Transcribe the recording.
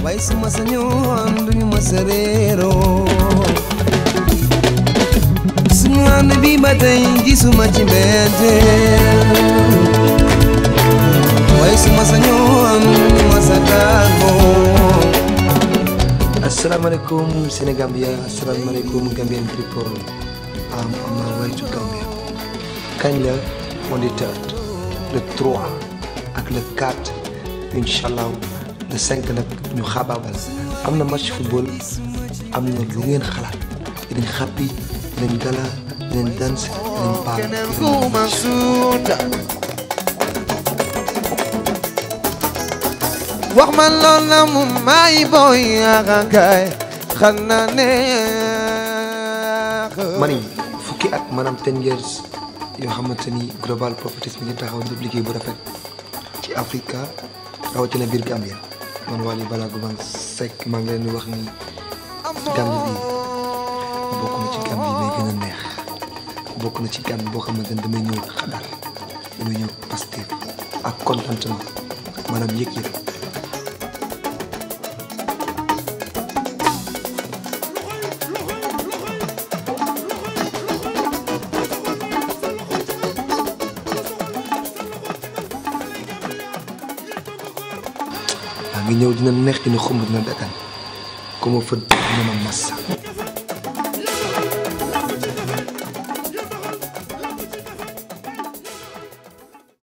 waaye su ma sañoon duñu ma sa réeroo suñu ànd bi ba tey gisuma ci mbetteel waaye su ma sañoon duñu ma sa tàggoo asalaamaaleykum Sénégambia asalaamaaleykum Gambian people am on my way to Gambia kañ la on the third le 3 ak le 4 incha allah le 5 nag ñu xabaabal am na match football am na lu ngeen xalaat dinañ xàppi dinañ gala dinañ danse dinañ baal wax man lool na mu may boy akakaay xam naa neex mani fukki at maanaam ten years yoo xamante ni global properties mi ngi taxaw def liggéey bu rafet ci Africa rawatina biir Gambia man Wally Ballago Seck maa ngi leen di wax ni Gambie bi bokk na ci Gambie may gën a neex bokk na ci Gambie boo xamante ni damay ñëw xadar damay ñëw Pastef ak contentement maanaam yëg-yëg maa ngi ñëw dina neex dina xumb dina dagan ku ma fët dina ma massa